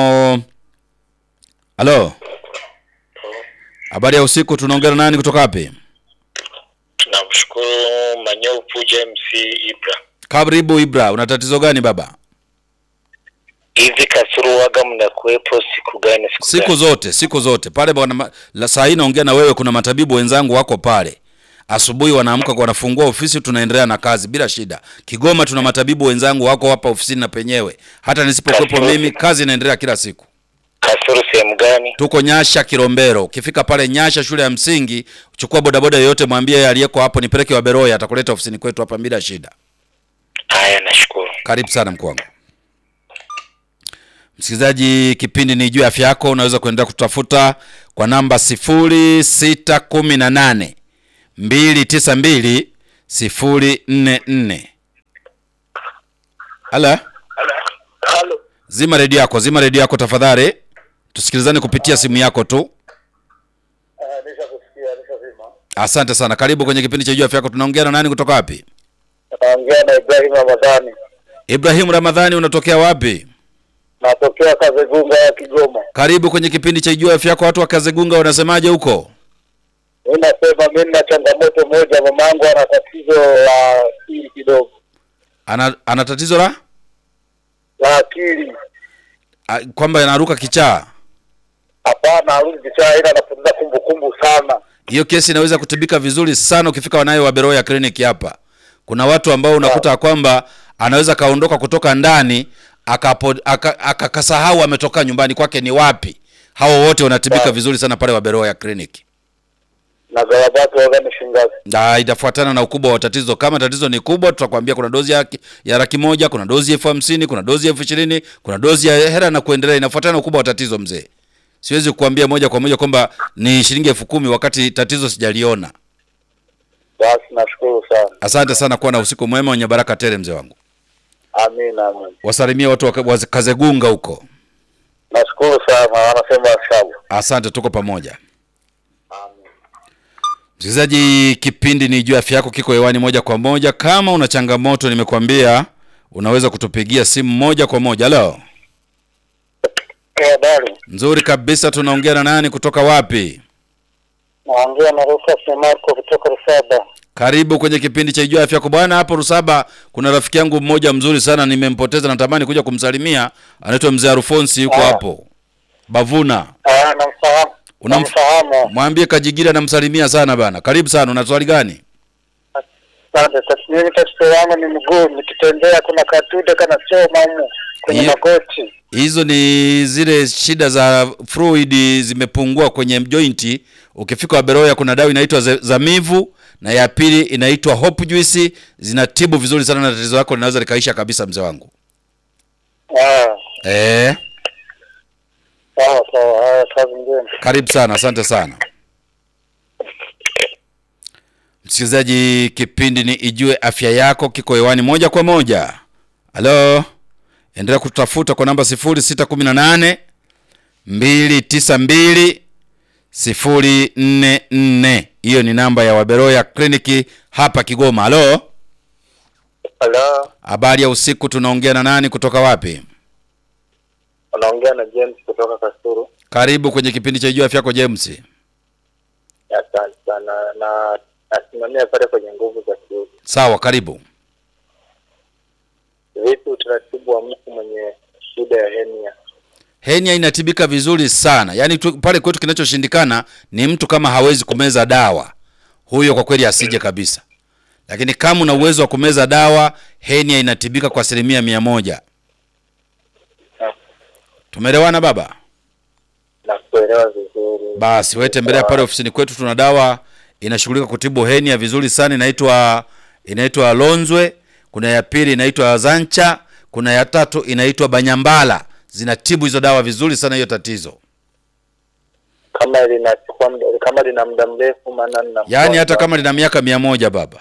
halo, habari ya usiku, tunaongea na nani kutoka wapi?
Tunamshukuru Manyeupu James Ibra.
Karibu Ibra, una tatizo gani baba?
Hivi Kasuruwaga mnakuwepo siku gani? Siku,
Siku
gani?
zote, siku zote pale bwana, ma- la saa hii naongea na wewe, kuna matabibu wenzangu wako pale. Asubuhi wanaamka wanafungua ofisi, tunaendelea na kazi bila shida. Kigoma tuna matabibu wenzangu wako hapa ofisini na penyewe, hata nisipokuwepo mimi, kazi inaendelea kila siku.
Kasuru sehemu gani?
Tuko Nyasha Kilombero. Ukifika pale Nyasha shule ya msingi, chukua bodaboda yoyote, mwambie aliyeko hapo nipeleke Waberoya, atakuleta ofisini kwetu hapa bila shida.
Haya, nashukuru.
Karibu sana mkuu wangu. Msikilizaji, kipindi ni juu ya afya yako. Unaweza kuendelea kutafuta kwa namba 0618 292 044. Hala,
Halo.
zima redio yako, zima redio yako tafadhali, tusikilizane kupitia simu yako tu.
Nishakusikia, nishazima.
Asante sana, karibu kwenye kipindi cha juu ya afya yako. Tunaongea na nani kutoka wapi?
Naongea na Ibrahim Ramadhani.
Ibrahim Ramadhani, unatokea wapi?
Natokea Kazegunga ya Kigoma.
Karibu kwenye kipindi cha juu ya afya yako. Watu wa Kazegunga wanasemaje huko?
Mimi nasema mimi nina changamoto moja, mamangu ana tatizo la akili kidogo.
Ana, ana tatizo la
La akili.
a, kwamba anaruka kichaa.
Hapana, arudi kichaa ila anapoteza kumbukumbu sana.
Hiyo kesi inaweza kutibika vizuri sana ukifika wanayo wa Beroya kliniki hapa. Kuna watu ambao unakuta ya kwamba anaweza kaondoka kutoka ndani akapo- aka- akakasahau ametoka nyumbani kwake ni wapi. Hao wote wanatibika
Sawa.
vizuri sana pale wa Beroya kliniki.
Na gharabati waga ni shingazi.
Na itafuatana na ukubwa wa tatizo. Kama tatizo ni kubwa, tutakwambia kuna dozi ya, ya laki moja, kuna dozi ya elfu hamsini, kuna dozi ya elfu ishirini, kuna dozi ya hera na kuendelea. Inafuatana na ukubwa wa tatizo mzee. Siwezi kukuambia moja kwa moja kwamba ni shilingi elfu kumi wakati tatizo sijaliona.
Basi nashukuru sana.
Asante sana, kuwa na usiku mwema wenye baraka tele, mzee wangu.
Amina, amina.
Wasalimie watu wa wa Kazegunga huko.
Nashukuru sana, wanasema sawa.
Asante, tuko pamoja. Msikilizaji, kipindi ni juu ya afya yako, kiko hewani moja kwa moja. Kama una changamoto, nimekwambia unaweza kutupigia simu moja kwa moja. Halo,
Eh, habari.
nzuri kabisa. Tunaongea na nani kutoka wapi?
Naongea na Rufus Marco kutoka Rusaba.
Karibu kwenye kipindi cha juu ya afya yako bwana. Hapo Rusaba kuna rafiki yangu mmoja mzuri sana, nimempoteza, natamani kuja kumsalimia. Anaitwa mzee Arufonsi, yuko
Ah.
hapo Bavuna.
Ah, namfahamu.
Unamf-
Namfahamu.
Mwambie Kajigira namsalimia sana bana. Karibu sana. Una swali gani?
Asante. Tasimini tatizo yangu ni mguu, nikitembea kuna katude kana choma humu kwenye
Hiyo-
magoti.
Hizo ni zile shida za fluid zimepungua kwenye jointi. Ukifika Waberoya kuna dawa inaitwa ze- Zamivu na ya pili inaitwa Hope Juice, zinatibu vizuri sana na tatizo lako linaweza likaisha kabisa, mzee wangu.
Ah,
Eh,
sawa sawa. Haya, kazi njema.
karibu sana, asante sana. Msikilizaji, kipindi ni Ijue Afya Yako kiko hewani moja kwa moja. Halo, endelea kutafuta kwa namba 0618 292 044. Hiyo ni namba ya Waberoya kliniki hapa Kigoma. Halo,
Halo,
habari ya usiku, tunaongea na nani kutoka wapi?
unaongea na James kutoka Kasuru.
Karibu kwenye kipindi cha Ijue Afya Yako James.
Asante sana na nasimamia pale kwenye nguvu za kiume.
Sawa, karibu.
Vipi utaratibu wa mtu mwenye shida ya henia?
Henia inatibika vizuri sana. Yaani tu, pale kwetu kinachoshindikana ni mtu kama hawezi kumeza dawa, huyo kwa kweli asije kabisa. Lakini kama una uwezo wa kumeza dawa, henia inatibika kwa asilimia mia moja. Tumeelewana baba?
Na kuelewa vizuri.
Basi wewe tembelea pale ofisini kwetu, tuna dawa inashughulika kutibu henia vizuri sana, inaitwa inaitwa Lonzwe. Kuna ya pili inaitwa Zancha, kuna ya tatu inaitwa Banyambala. Zinatibu hizo dawa vizuri sana hiyo tatizo.
Kama linachukua muda, kama lina muda mrefu, maana nina
Yaani hata kama lina miaka mia moja baba,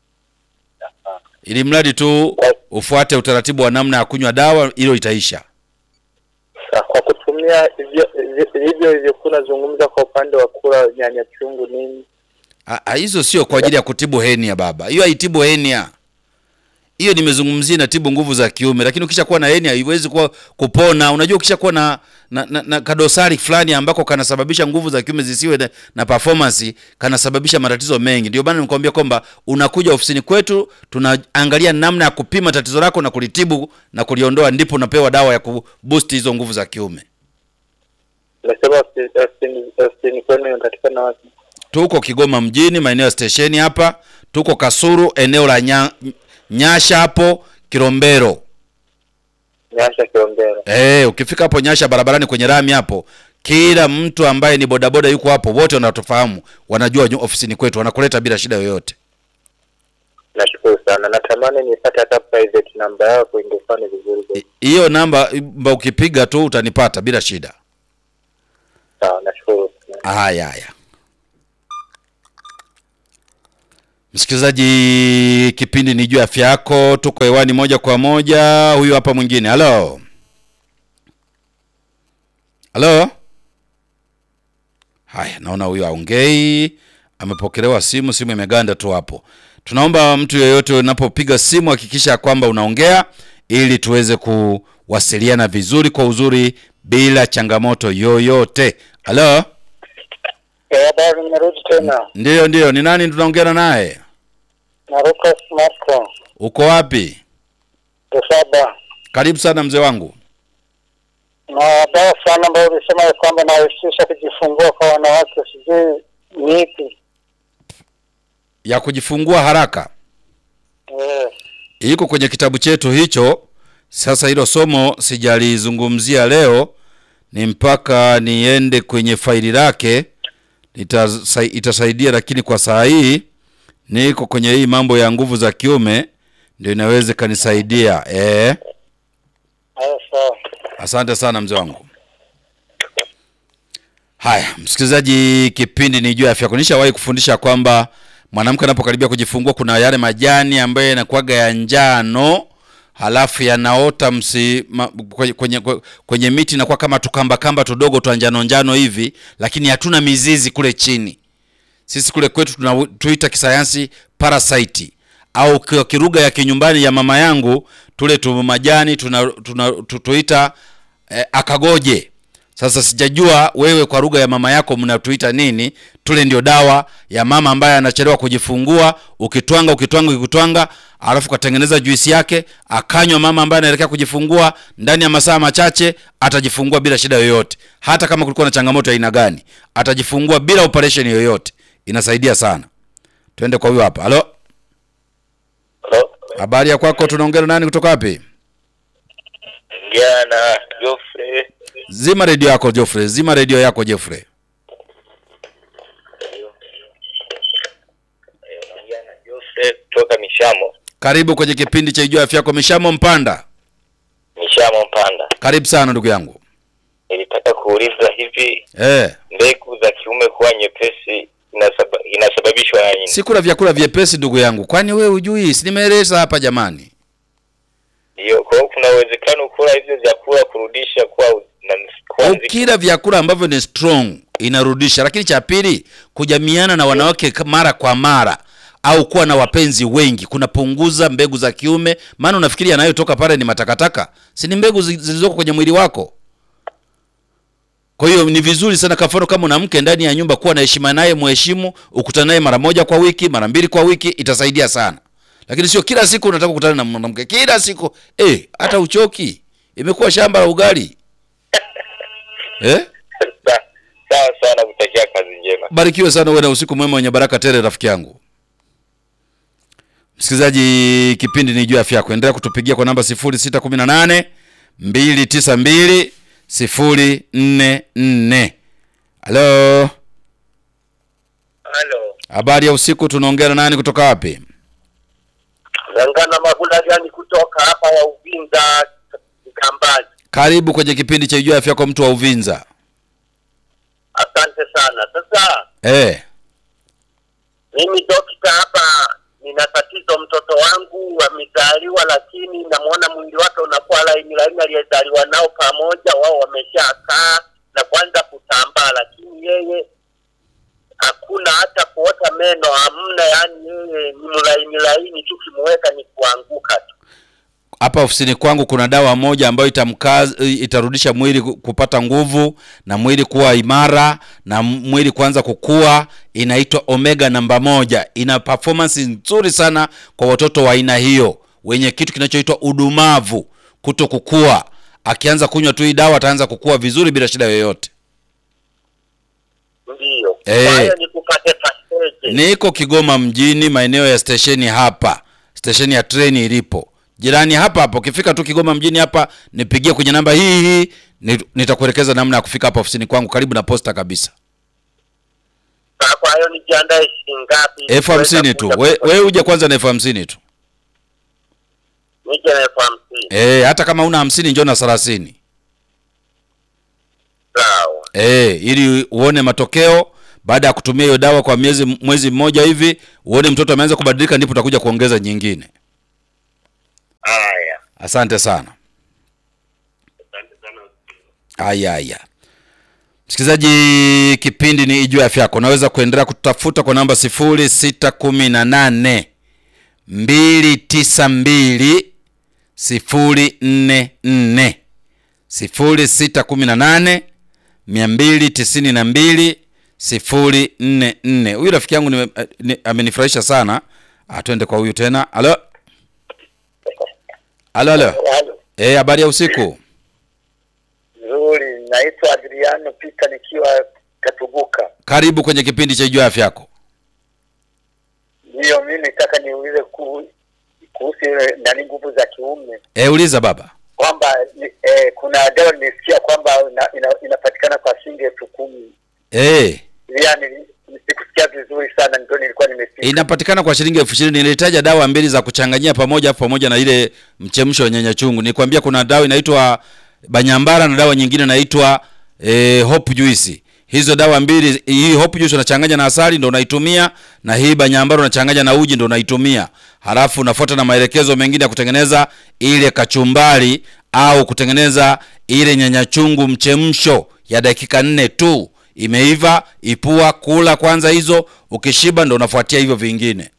ili mradi tu ufuate utaratibu wa namna ya kunywa dawa, hilo itaisha.
Sa- kwa kutumia hivyo hivyo- hivyo ilivyokuwa unazungumza kwa upande wa kula nyanya chungu nini,
Ah, ah, Hizo sio kwa ajili ya kutibu henia baba, hiyo haitibu henia. Hiyo nimezungumzia inatibu nguvu za kiume, lakini ukishakuwa na henia haiwezi kuwa kupona. Unajua, ukishakuwa na, na, na, na kadosari fulani ambako kanasababisha nguvu za kiume zisiwe na, na performance, kanasababisha matatizo mengi. Ndio maana nikwambia kwamba unakuja ofisini kwetu, tunaangalia namna ya kupima tatizo lako na kulitibu na kuliondoa, ndipo unapewa dawa ya kuboost hizo nguvu za kiume.
umesema hosti- hospitali hospitali kwenu inapatikana wapi?
Tuko Kigoma mjini, maeneo ya stesheni hapa. Tuko Kasuru, eneo la nya, Nyasha hapo Kilombero.
Nyasha Kilombero.
Eh, ukifika hapo Nyasha barabarani kwenye rami hapo, kila mtu ambaye ni bodaboda yuko hapo, wote wanatufahamu, wanajua nyu- ofisini kwetu, wanakuleta bila shida yoyote.
Nashukuru sana. Natamani nipate hata private namba yako ingekuwa ni vizuri zaidi.
I- hiyo namba mba ukipiga tu utanipata bila shida
Sawa, nashukuru sana.
haya haya msikilizaji kipindi ni juu ya afya yako tuko hewani moja kwa moja huyu hapa mwingine halo halo haya naona huyu aongei amepokelewa simu simu imeganda tu hapo tunaomba mtu yeyote unapopiga simu hakikisha kwamba unaongea ili tuweze kuwasiliana vizuri kwa uzuri bila changamoto yoyote halo
Habari, nimerudi tena
ndiyo ndiyo ni nani tunaongea naye
na Lucas Marco
uko wapi
Lusaba,
karibu sana mzee wangu
na dawa sana ambayo ulisema ya kwamba inarahisisha kujifungua kwa wanawake, sijui ni ipi?
ya kujifungua haraka
Eh,
iko kwenye kitabu chetu hicho sasa hilo somo sijalizungumzia leo ni mpaka niende kwenye faili lake Itasa, itasaidia lakini kwa saa hii niko kwenye hii mambo ya nguvu za kiume ndio inaweza ikanisaidia eh
haya sawa.
asante sana mzee wangu haya msikilizaji kipindi ni juu ya afya yako nishawahi kufundisha kwamba mwanamke anapokaribia kujifungua kuna yale majani ambayo yanakuwaga ya njano halafu yanaota msi ma, kwenye, kwenye, kwenye miti inakuwa kama tukambakamba tudogo twa njano njano hivi lakini hatuna mizizi kule chini sisi kule kwetu tunatuita kisayansi parasite au kwa kiruga ya kinyumbani ya mama yangu tule tu majani tuna, tuna, tu- tuita eh, akagoje sasa sijajua wewe kwa lugha ya mama yako mnatuita nini tule ndio dawa ya mama ambaye anachelewa kujifungua ukitwanga ukitwanga ukitwanga alafu ukatengeneza juisi yake akanywa mama ambaye anaelekea kujifungua ndani ya masaa machache atajifungua bila shida yoyote hata kama kulikuwa na changamoto ya aina gani atajifungua bila operation yoyote inasaidia sana twende kwa huyo hapa halo
Halo,
habari ya kwako tunaongea na nani kutoka wapi
jana Geoffrey
zima redio yako Geoffrey zima redio yako Geoffrey
jana Geoffrey kutoka Mishamo,
karibu kwenye kipindi cha ijua afya yako mishamo mpanda
Mishamo Mpanda.
karibu sana ndugu yangu
Nilitaka kuuliza hivi,
eh
mbegu za kiume kuwa nyepesi inasaba, inasababishwa na nini?
si kula vyakula vyepesi ndugu yangu kwani wewe hujui si nimeeleza hapa jamani
Ndio, kwa hiyo kuna uwezekano kula hivyo vyakula kurudisha kuwa na kuwa nzito.
ukila vyakula ambavyo ni strong inarudisha lakini cha pili kujamiana na wanawake ka- mara kwa mara au kuwa na wapenzi wengi kunapunguza mbegu za kiume maana unafikiri yanayotoka pale ni matakataka si ni mbegu zi- zilizoko kwenye mwili wako kwa hiyo ni vizuri sana kwa mfano kama una mke ndani ya nyumba kuwa na heshima naye mheshimu ukutane naye mara moja kwa wiki mara mbili kwa wiki itasaidia sana lakini sio kila siku unataka kukutana na mwanamke kila siku eh hata uchoki imekuwa shamba la ugali eh
Sa- Sawa sawa, nakutakia kazi njema.
barikiwe sana uwe na usiku mwema wenye baraka tele rafiki yangu msikilizaji kipindi ni juu ya afya yako endelea kutupigia kwa namba 0618 292 044 halo
Halo,
habari ya usiku tunaongea na nani kutoka wapi
Zangana Mabula gani kutoka hapa ya Uvinza Kambani.
karibu kwenye kipindi cha juu ya afya yako mtu wa uvinza
Asante sana. Sasa
eh
mimi dokta hapa nina tatizo, mtoto wangu amezaliwa, lakini namwona mwili wake unakuwa laini laini, aliyezaliwa nao pamoja, wao wameshakaa na kwanza kutambaa, lakini yeye hakuna hata kuota meno, hamna. Yani yeye ni mlaini laini tu, kimuweka ni kuanguka tu.
hapa ofisini kwangu kuna dawa moja ambayo itamkaza itarudisha mwili ku- kupata nguvu na mwili kuwa imara na m- mwili kuanza kukua inaitwa omega namba moja ina performance nzuri sana kwa watoto wa aina hiyo wenye kitu kinachoitwa udumavu kuto kukua akianza kunywa tu hii dawa ataanza kukua vizuri bila shida yoyote
Ndiyo,
Eh.
kwa hiyo ni kupate paseje.
niko kigoma mjini maeneo ya stesheni hapa stesheni ya treni ilipo jirani hapa hapo ukifika tu kigoma mjini hapa nipigie kwenye namba hii hii ni- nitakuelekeza namna ya kufika hapa ofisini kwangu karibu na posta kabisa
Sasa kwa hiyo nijiandae shilingi ngapi?
elfu hamsini tu. We, we uje kwanza na elfu hamsini tu.
Nije na elfu hamsini.
Eh, hata kama una hamsini njoo na thelathini.
Sawa.
Eh, ili uone matokeo baada ya kutumia hiyo dawa kwa miezi mwezi mmoja hivi, uone mtoto ameanza kubadilika, ndipo utakuja kuongeza nyingine.
Haya.
Asante sana.
Asante sana.
Haya haya. Msikilizaji, kipindi ni Ijue Afya Yako. Unaweza kuendelea kutafuta kwa namba 0618 292 044 0618 292 044. Huyu rafiki yangu nime- eh, ni- amenifurahisha sana. Ah, twende kwa huyu tena. Halo. Halo halo.
Halo.
Eh, habari ya usiku.
Nzuri, naitwa Adriano Peter nikiwa Katubuka.
Karibu kwenye kipindi cha Ijue Afya Yako.
Ndiyo, mimi nitaka niulize ku- kuhusu ile nani nguvu za kiume
Eh, uliza baba.
kwamba ni- eh, kuna dawa nimesikia kwamba ina, ina, inapatikana kwa shilingi elfu kumi
Eh,
yani sikusikia vizuri sana, ndio nilikuwa nimesikia.
inapatikana kwa shilingi elfu ishirini. Nilitaja dawa mbili za kuchanganyia pamoja, afu pamoja na ile mchemsho wa nyanya chungu. Nikwambia kuna dawa inaitwa Banyambara na dawa nyingine inaitwa eh, Hope Juice. Hizo dawa mbili, hii Hope Juice unachanganya na asali ndo unaitumia, na hii Banyambara unachanganya na uji ndo unaitumia. Halafu unafuata na maelekezo mengine ya kutengeneza ile kachumbari au kutengeneza ile nyanya chungu mchemsho ya dakika nne tu imeiva ipua kula kwanza hizo ukishiba ndo unafuatia hivyo vingine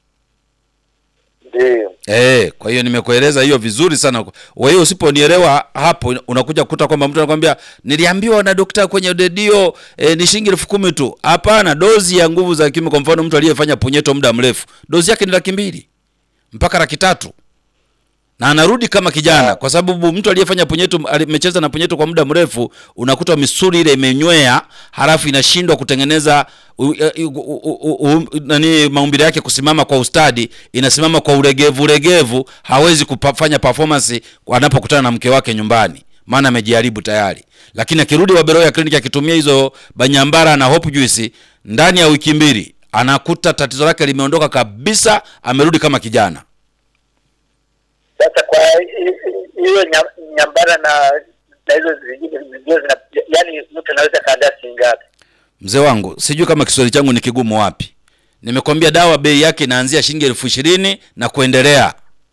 Ndiyo,
eh kwa hiyo nimekueleza hiyo vizuri sana kwa hiyo usiponielewa hapo unakuja kukuta kwamba mtu anakwambia niliambiwa na daktari kwenye redio eh, ni shilingi elfu kumi tu hapana dozi ya nguvu za kiume kwa mfano mtu aliyefanya punyeto muda mrefu dozi yake ni laki mbili mpaka laki tatu na anarudi kama kijana kwa sababu mtu aliyefanya punyeto amecheza na punyeto kwa muda mrefu unakuta misuli ile imenywea halafu inashindwa kutengeneza u, u, u, u, u, nani maumbile yake kusimama kwa ustadi inasimama kwa ulegevu ulegevu hawezi kufanya performance anapokutana na mke wake nyumbani maana amejiharibu tayari lakini akirudi Waberoya kliniki akitumia hizo banyambara na hope juice ndani ya wiki mbili anakuta tatizo lake limeondoka kabisa amerudi kama kijana
sasa kwa hi- hi- hiyo nya- nyambara na na hizo zingine zingine zina yani mtu anaweza kaandaa shilingi ngapi?
Mzee wangu, sijui kama Kiswahili changu ni kigumu wapi. Nimekwambia dawa bei yake inaanzia shilingi elfu ishirini na kuendelea.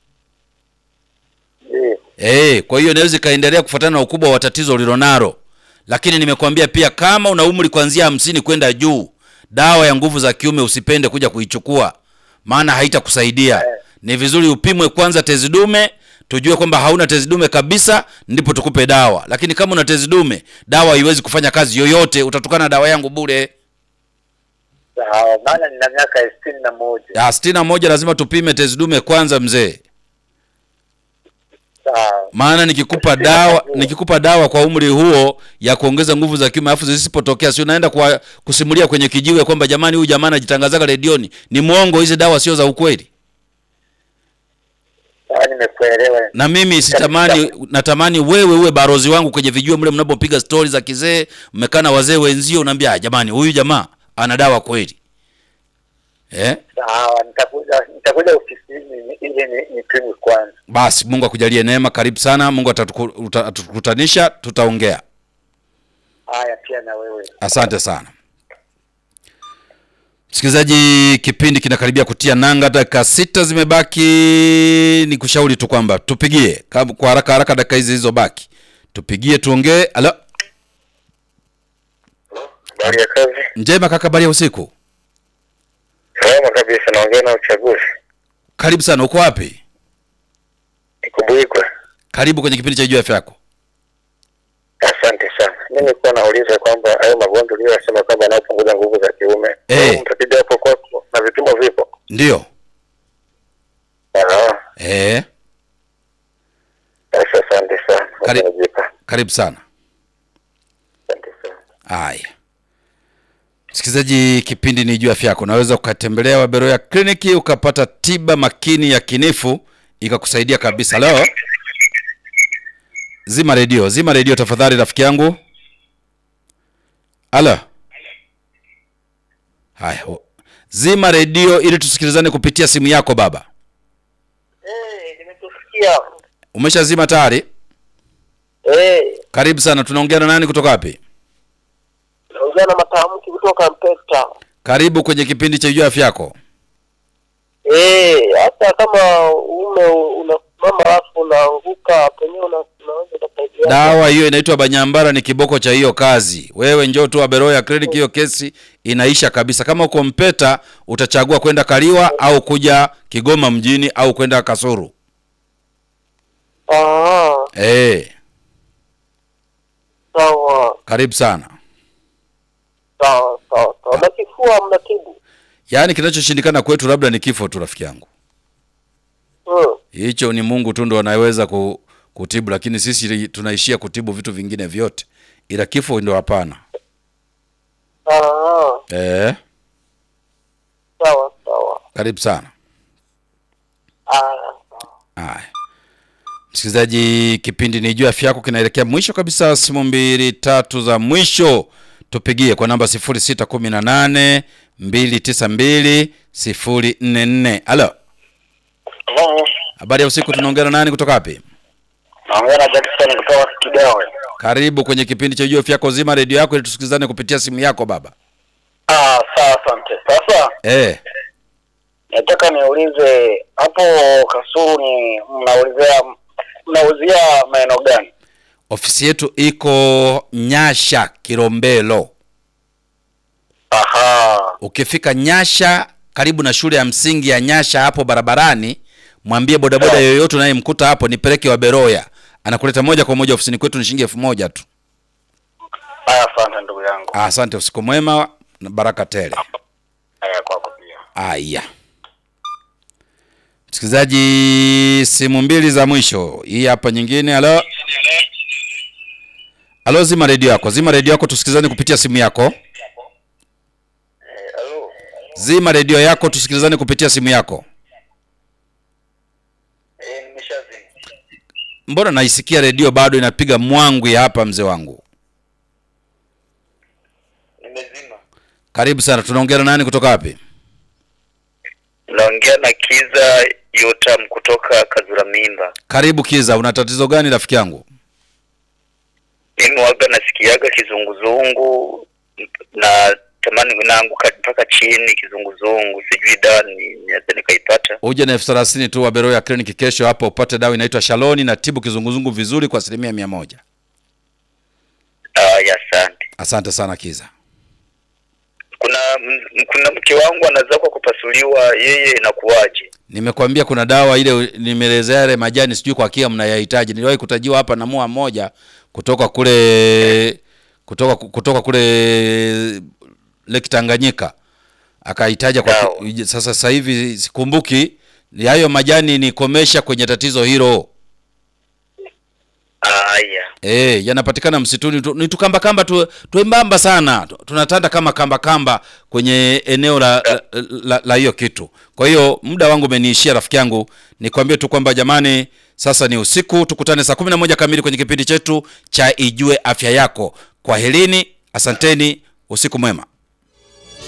Ndiyo.
Eh, kwa hiyo inaweza ikaendelea kufuatana na ukubwa wa tatizo ulilonalo. Lakini nimekwambia pia kama una umri kuanzia hamsini kwenda juu, dawa ya nguvu za kiume usipende kuja kuichukua, maana haitakusaidia. Ni vizuri upimwe kwanza tezi dume, tujue kwamba hauna tezi dume kabisa, ndipo tukupe dawa. Lakini kama una tezi dume, dawa haiwezi kufanya kazi yoyote, utatukana na dawa yangu bure.
Sawa, maana nina miaka sitini na moja.
Ya sitini na moja lazima tupime tezi dume kwanza mzee,
Sawa.
maana nikikupa dawa nikikupa dawa kwa umri huo ya kuongeza nguvu za kiume alafu zisipotokea, si unaenda kwa, kusimulia kwenye kijiwe kwamba jamani, huyu jamaa anajitangazaga redioni, ni mwongo, hizi dawa sio za ukweli.
Sawa, nimekuelewa.
Na mimi sitamani, natamani wewe uwe barozi wangu kwenye vijiwe mle mnapopiga stori za kizee, mmekaa na wazee wenzio, unaambia "Ah, jamani, huyu jamaa ana dawa kweli eh?
Sawa, nitakuja nitakuja ofisini ili ni- nipimwe kwanza.
Basi Mungu akujalie neema, karibu sana. Mungu atatuku- uta- atatukutanisha, tutaongea.
Haya, pia na wewe.
Asante sana msikilizaji, kipindi kinakaribia kutia nanga, dakika sita zimebaki. Ni kushauri tu kwamba tupigie kab- kwa haraka haraka, dakika hizi zilizobaki tupigie, tuongee. Alo,
Habari ya kazi?
njema kaka, habari ya usiku.
Salama kabisa, naongea na uchaguzi.
Karibu sana, uko wapi?
Ikubuikwe.
Karibu kwenye kipindi cha Jua Afya Yako.
Asante sana. Mimi nilikuwa nauliza kwamba hayo magonjwa uliyosema kwamba yanayopunguza nguvu za kiume,
Eh.
mtapiga hapo kwako na vipimo vipo?
Ndio
Ah,
eh,
basi asante sana.
Kari-
Najipa.
karibu sana.
Asante sana.
Haya, msikilizaji, kipindi ni juu afya yako. Unaweza ukatembelea Waberoya kliniki ukapata tiba makini ya kinifu ikakusaidia kabisa. Leo zima redio, zima redio tafadhali, rafiki yangu. Alo, Haya, o- zima redio ili tusikilizane kupitia simu yako baba.
Eh, nimekusikia.
Umeshazima tayari?
Eh,
Karibu sana. Tunaongea na nani kutoka wapi?
naongea na matamki kutoka Mpeta.
Karibu kwenye kipindi cha Jua Afya Yako.
Eh, hata kama ume unasimama alafu unaanguka penyewe una- unaweza kusaidia.
Dawa hiyo inaitwa Banyambara, ni kiboko cha hiyo kazi. Wewe njoo tu Aberoya Clinic, hiyo kesi inaisha kabisa. Kama uko Mpeta utachagua kwenda Kaliwa au kuja Kigoma mjini au kwenda Kasuru.
Ah,
Eh,
sawa
karibu sana.
sawa sawa sawa. Na kifua mnatibu?
Yaani kinachoshindikana kwetu labda ni kifo tu, rafiki yangu.
Hmm.
Hicho ni Mungu tu ndo anaweza ku, kutibu, lakini sisi tunaishia kutibu vitu vingine vyote, ila kifo ndo hapana.
Ah,
Eh,
sawa sawa.
karibu sana.
Ah,
Haya, msikilizaji, kipindi ni juu afya yako kinaelekea mwisho kabisa. Simu mbili tatu za mwisho tupigie kwa namba 0618 292 044. Halo,
Hello.
habari ya usiku, tunaongea na nani kutoka wapi?
Naongea na Jackson kutoka Kidewe.
Karibu kwenye kipindi cha juu afya yako. Zima redio yako ili tusikilizane kupitia simu yako baba.
Ah, sawa, asante. Sasa
Eh,
nataka niulize hapo Kasulu ni mnaulizia mnauzia maeneo gani?
ofisi yetu iko Nyasha Kilombero.
Aha.
Ukifika Nyasha karibu na shule ya msingi ya Nyasha hapo barabarani, mwambie bodaboda yoyote unayemkuta hapo nipeleke wa Beroya, anakuleta moja kwa moja ofisini kwetu, ni shilingi elfu moja tu.
Haya, asante ndugu yangu.
Ah, Asante, usiku mwema na baraka tele.
Haya kwako pia.
Aya, msikilizaji, simu mbili za mwisho, hii hapa nyingine. Halo, halo, zima redio yako, zima redio yako, tusikilizane kupitia simu yako.
Halo.
Zima redio yako, tusikilizane kupitia simu yako.
Eh, nimeshazima.
Mbona naisikia redio bado inapiga mwangwi hapa, mzee wangu?
Nimezima.
Karibu sana, tunaongea na nani kutoka wapi?
Naongea na Kiza Yotam kutoka Kazura Mimba.
Karibu Kiza, una tatizo gani rafiki yangu?
Mimi waga nasikiaga kizunguzungu na tamani naanguka mpaka chini kizunguzungu, sijui dawa ni naweza nikaipata.
Uje na elfu thelathini tu wa Beroya Clinic kesho hapa upate dawa inaitwa Shaloni na tibu kizunguzungu vizuri kwa asilimia mia moja.
Ah, ya asante.
Asante sana Kiza.
Kuna m- kuna mke wangu anaweza kwa kupasuliwa, yeye inakuwaje?
Nimekwambia kuna dawa ile nimeelezea yale majani, sijui kwa kia mnayahitaji. Niliwahi kutajiwa hapa na mua mmoja kutoka kule kutoka kutoka kule Lake Tanganyika akahitaja kwa
Sawa.
ki- sasa sasa hivi sikumbuki ni hayo majani nikomesha kwenye tatizo hilo.
Haya.
Eh, yanapatikana msituni tu, ni tukamba kamba tu tuembamba sana. Tu- Tunatanda kama kamba kamba kwenye eneo la la- la la hiyo kitu. Kwa hiyo muda wangu umeniishia rafiki yangu. Nikwambie tu kwamba jamani, sasa ni usiku, tukutane saa 11 kamili kwenye kipindi chetu cha Ijue Afya Yako. Kwaherini, asanteni, usiku mwema.